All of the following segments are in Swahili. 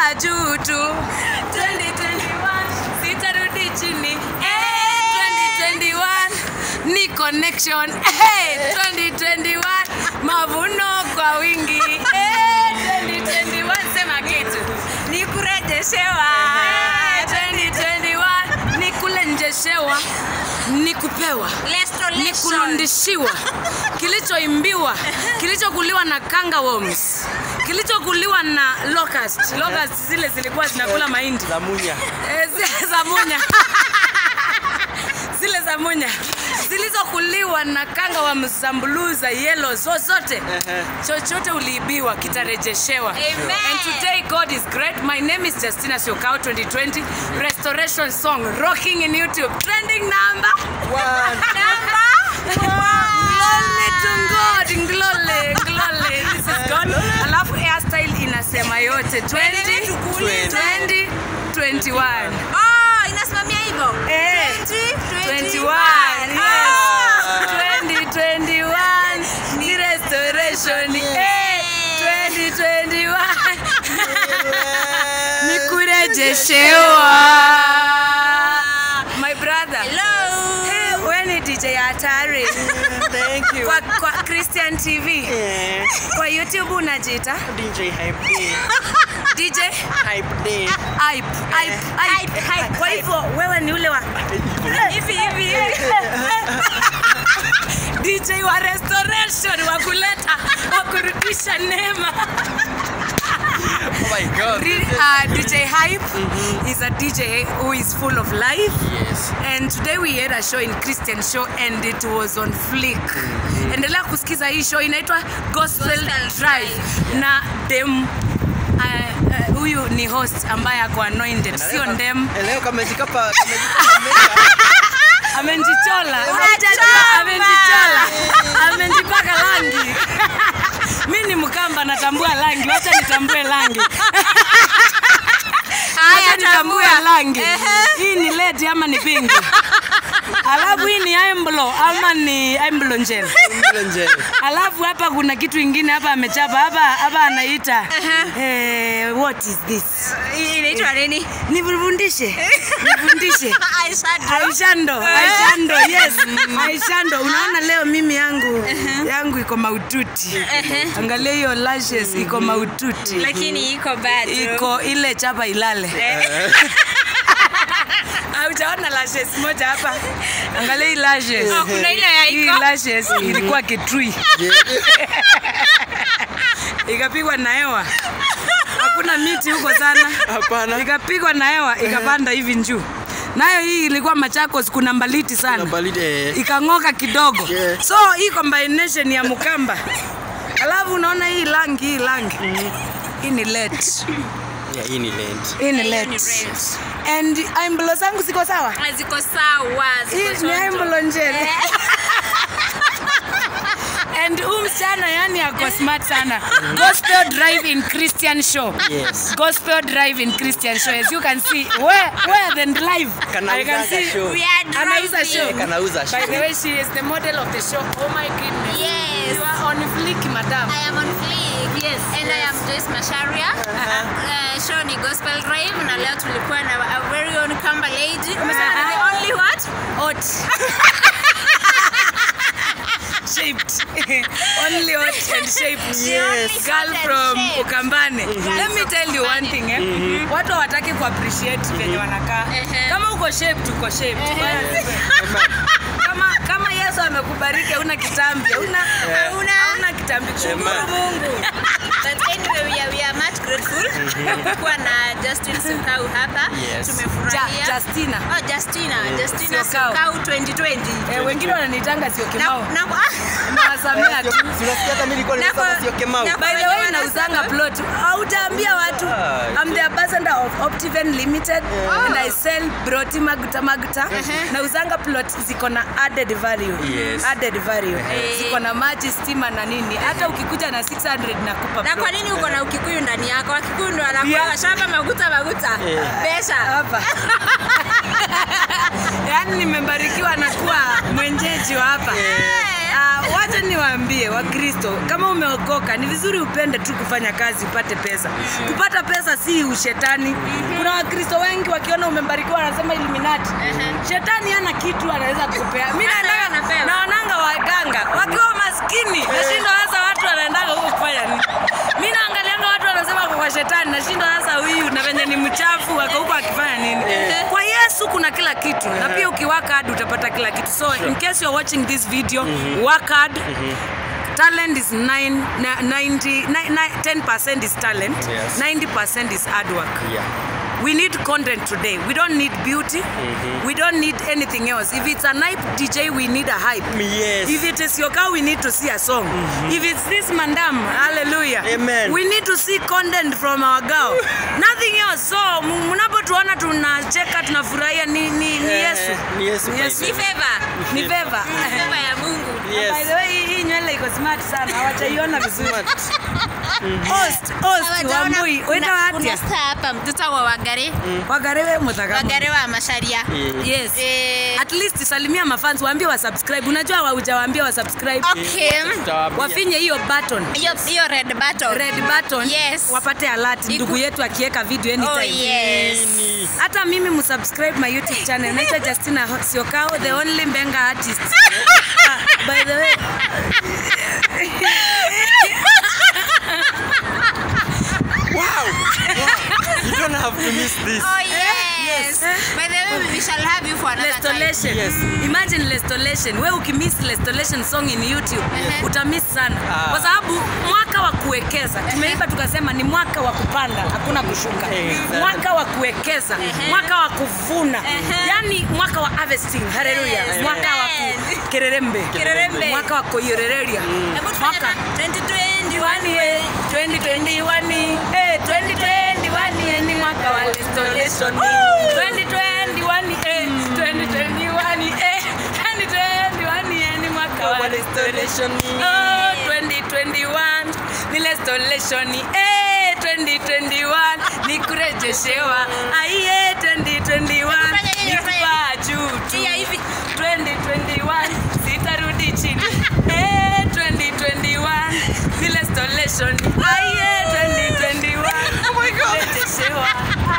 nitaenda juu tu 2021 sitarudi chini eh, 2021 ni connection eh, 2021 mavuno kwa wingi eh, 2021 sema kitu ni kurejeshewa 2021 ni kulenjeshewa ni kupewa ni kurundishiwa kilichoimbiwa kilichokuliwa na kangaworms kilichokuliwa na locust locust zile zilikuwa zinakula mahindi za munya Eh, zile za munya zile za munya zilizokuliwa na kanga wa msambuluza yelo zozote chochote uliibiwa kitarejeshewa Amen. and today god is great my name is justina siokao 2020 restoration song rocking in youtube trending number Glory to God, glory, glory. This is God. Alafu hairstyle inasema yote 20, 20, 21. Oh, inasimamia hivyo Eh, 21, yes. 2021 ni restoration. Eh, 2021 ni kurejeshewa. My brother. Hello. Eh, wewe ni DJ hatari. thank you Kwa, kwa Christian TV. yeah. Kwa YouTube unajiita DJ Hype Day DJ Hype Day Hype, hype, hype, hype. Kwa hivyo wewe ni ule wa hivi hivi hivi. DJ wa restoration wa kuleta wa kurudisha neema. oh my god Re- uh, DJ Hype is a DJ who is full of life. yes And today we had a show in Christian show and it was on flick. Endelea kusikiza hii show inaitwa Gospel Drive na dem uh, uh, huyu ni host ambaye ako anointed, sio ndem. Eh, leo kamejikapa kamejikapa Amenjichola, Unachoma. amenjichola, amenjipaka rangi. Mi ni Mkamba, natambua rangi, wacha nitambue rangi. Wacha nitambue rangi. Hii ni ledi ama ni pinki? Alafu hii ni aimblo ama ni aimblo njel. nje Alafu hapa kuna kitu ingine hapa amechapa hapa hapa anaita eh, what is this? Hii inaitwa nini Nifundishe, nifundishe. Eyeshadow. Aishando, Aishando, yes. Aishando, unaona leo mimi yangu yangu iko maututi. Angalia hiyo lashes iko maututi. lakini iko bado Iko ile chapa ilale. Haujaona lashes moja hapa? Angalia hii lashes. Oh, kuna ile ya Hii iko lashes ilikuwa kitui. Ikapigwa na hewa. Hakuna miti huko sana. hapana ikapigwa na hewa ikapanda hivi juu nayo hii ilikuwa machakos kuna mbaliti na sana balidi eh ikang'oka kidogo Yeah. so hii combination ya mkamba alafu unaona hii rangi hii rangi hii ni let yeah hii ni land hii ni Hiyo ni let red. and aimblo zangu ziko sawa ziko sawa ziko hii ni chonjo. aimblo njele and huu msichana yani ako smart sana gospel drive in christian show Yes. gospel drive in christian show as you can see where where the live Kanauza I can see show. We are anauza driving. show kanauza by the way she is the model of the show oh my goodness Yes. you are on flick madam I am on fleek. Yes. And I am Joyce Masharia. Uh, show ni Gospel Drive na leo tulikuwa na a very own Kamba lady. Umesema ni the only what? hot shaped only hot and shaped Yes. girl Hot and from shaped. ukambane let me tell you one thing eh? watu hawataki kuappreciate venye wanakaa Ehe. kama uko shaped uko shaped kama kama yesu amekubariki hauna kitambi hauna Hauna. hauna kitambi shukuru Amen. mungu But anyway, we are, we are much grateful kuwa na Justin Sukau hapa. Yes. ja, Tumefurahia. justina Oh, Justina, Justina Sukau. Sukau 2020. eh, wengine wananitanga sio Na, kimao na, nawasamea tu Unasikia hata mimi nilikuwa Na nimesema kwa- sio Kemau. na- by the way nauzanga plot hautaambia watu Ah, I'm the ambassador of Optiven Limited and I sell broti maguta maguta nauzanga plot ziko na added value Yes. added value Eh. ziko na maji stima na nini hata ukikuja na 600 nakupa na plot. kwa nini uko na ukikuyu ndani yako? Wakikuyu ndo wanakuwa Yeah. shamba maguta maguta. Pesa. hapa yaani nimebarikiwa na kuwa mwenyeji wa hapa Uh, wacha niwaambie wakristo kama umeokoka ni vizuri upende tu kufanya kazi upate pesa kupata pesa si ushetani kuna wakristo wengi wakiona umebarikiwa wanasema illuminati shetani ana kitu anaweza kupea mi naendaga anapewa. naonanga waganga wakiwa maskini nashindwa sasa watu wanaendaga huko kufanya nini mi naangalianga watu wanasema kwa kwa shetani nashindwa sasa huyu na venye ni mchafu wako huko akifanya nini kwa yesu kuna kila kitu na pia ukiwaka hadi utapata kila kitu so in case you're watching this video work hard talent is nine, na- 90, ni- ni- 10% is talent Yes. 90% is hard work Yeah. we need content today we don't need beauty we don't need anything else if it's a hype dj we need a hype Yes. if it is your car we need to see a song if it's this mandam hallelujah Amen. we need to see content from our girl nothing else so m- mnapotuona tunacheka tunafurahia ni, ni, ni Eh, yesu ni Yesu Ni by Yesu. the Ni favor. ni favor Favor ya Mungu. Yes. by the way hii- hii nywele iko smart sana hawajaiona vizuri Smart. host host Hawajaona wambui kuna- weta kuna watia star hapa mtoto wa Wagare. wagarewe muthagamu Wagare wa Masharia. Yeah. yes Eh, at least salimia mafans waambie wa subscribe unajua haujawaambia wa subscribe okay. Tutawaambia. wafinye hiyo button Hiyo hiyo red button. red button Yes. wapate alert Iku- ndugu yetu akiweka video Oh anytime yes. Nini? hata mimi msubscribe my youtube channel naitwa justina Ho- siokao the only mbenga artist Ah, by the way Wow. wow. You don't have to miss this. Oh yes. By the way, we shall have you for another time. Lestolation. Yes. Imagine Lestolation. We ukimiss Lestolation song in YouTube Yes. utamiss sana Ah. kwa sababu mwaka wa kuwekeza tumeiba tukasema ni mwaka wa kupanda hakuna kushuka Exactly. mwaka wa kuwekeza mwaka wa kuvuna yani mwaka wa harvesting haleluya Yes. mwaka wa Yes. ku- kererembe Kererembe. mwaka wa kuyorereria Hebu tufanye mwaka na 2021. 2021 eh, 2021 eh, 2021 eh, ni mwaka wa restoration 2021 eh, 2021 eh, 2021 eh, ni mwaka wa restoration oh 2021 ni restoration eh 2021 ni kurejeshewa aiye 2021 Fanya nini, ni fanya kupaa juu tu Iya, hivi. 2021 sitarudi chini eh 2021 ni restoration aiye 2021 oh my god kurejeshewa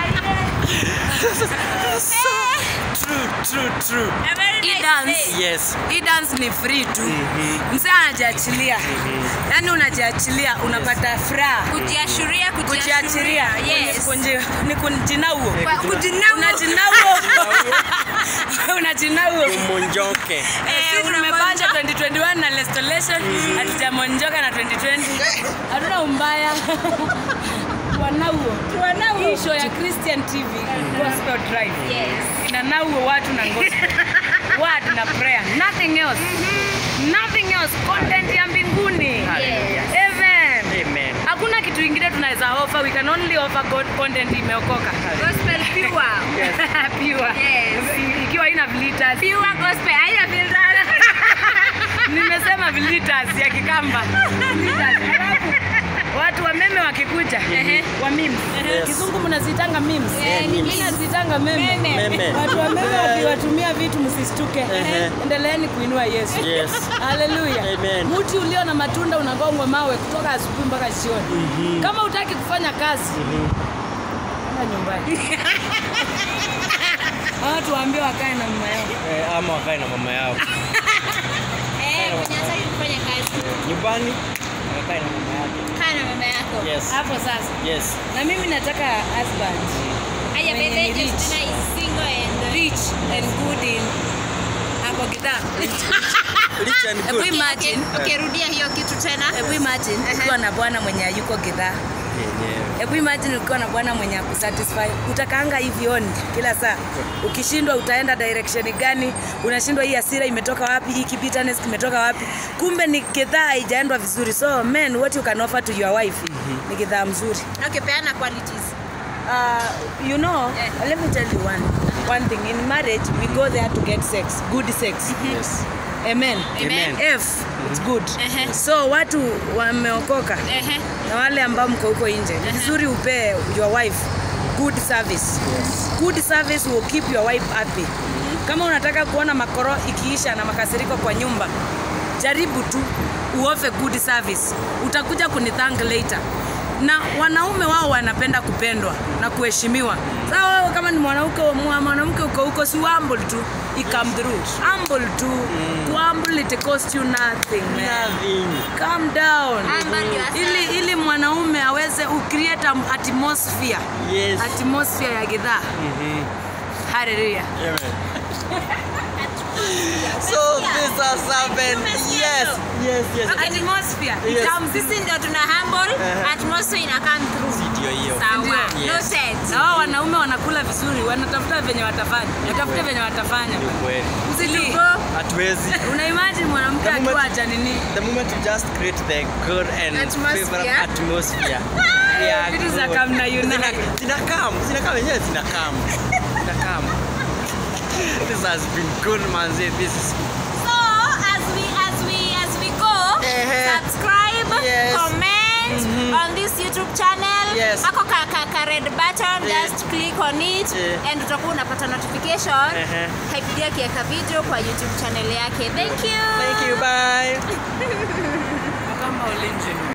True, true, true. A very Hii nice dance. day. Yes. hii dance ni free tu mzee anajiachilia yaani unajiachilia unapata furaha Kujiashiria, kujiachilia Yes. Kunji- ni kunjinauo Kwa- kujinau. unajinauo unajinauo Umonjoke. Eh, sisi tumepanja 2021 na restoration hatujamonjoka na 2020 hatuna umbaya wanauo hii show ya christian tv gospel drive Yes. inanauo watu na gospel word na prayer nothing else nothing else content ya mbinguni Hallelujah. amen Amen. hakuna kitu ingine tunaweza offer we can only offer god content imeokoka Gospel pure. pure Yes. I- ikiwa ina glitters Pure gospel. Haina filter. nimesema vilitas ya kikamba Vilitas. Alafu, watu wa meme wakikuja wa memes Yes. kizungu mnazitanga memes Eh, ni Mimi memes. nazitanga meme Meme. watu wa meme wakiwatumia vitu msistuke Ehe. endeleeni kuinua yesu Yes. haleluya Amen. mti ulio na matunda unagongwa mawe kutoka asubuhi mpaka jioni kama utaki kufanya kazi enda nyumbani Hawa watu waambie wakae na mama yao Eh, ama wakae na mama yao. Eh, mwenye hataki kufanya kazi. Nyumbani wakae na mama yake. Kaa na mama yako. Yes. hapo sasa Yes. na mimi nataka husband Aya, Mwenye by the way, ni rich. Justina is single and rich and good in ako gidhaa Rich and hebu good. imagine Okay, okay, rudia hiyo kitu tena. hebu imagine ukiwa na bwana mwenye hayuko gidhaa Yenyewe. hebu imagine ukiwa na bwana mwenye akusatisfy utakaanga hivi on kila saa ukishindwa utaenda direction gani unashindwa hii asira imetoka wapi hii bitterness kimetoka wapi kumbe ni kidhaa haijaendwa vizuri so men what you can offer to your wife ni kidhaa mzuri Okay, peana qualities. uh, you know Eh. let me tell you one one thing in marriage we go there to get sex good sex Yes. amen Amen. f it's good Ehe. so watu wameokoka Ehe. na wale ambao mko huko nje ni vizuri upee your wife good service good service will keep your wife happy kama unataka kuona makoro ikiisha na makasiriko kwa nyumba jaribu tu uofe good service utakuja kunithank later na wanaume wao wanapenda kupendwa na kuheshimiwa sasa wewe kama ni mwanamke mwa- mwanamke uko huko si humble tu i come through humble tu to humble it cost you nothing man Nothing. calm down Humble yourself. ili ili mwanaume aweze ucreate an atmosphere Yes. atmosphere ya gidhaa Mhm. haleluya Amen. So this has happened. Yes, yes, yes. atmosphere Yes. it comes sisi ndio tuna humble Uh-huh. atmosphere ina come through Ndio hiyo. sawa Ndio. Yes. noted na wao wanaume wanakula vizuri wanatafuta venye watafanya watafute venye watafanya Ni kweli. usili Go. Hatuwezi. una imagine mwanamke The moment- akiwa acha nini The moment you just create the good and Atmosphere. favorable atmosphere. we are Vitu za good. come na unite. Zina- Zinakam, zinakam yenyewe zinakam. Zinakam. This has been good manze. This is so as we as we as we go Uh-huh. subscribe Yes. comment on this youtube channel Yes. ako ka, ka, ka red button Yeah. just click on it Yeah. and utakuwa unapata notification Uh-huh. Hypedia akiweka video kwa youtube channel yake thank you Thank you. Bye. kama ulinzi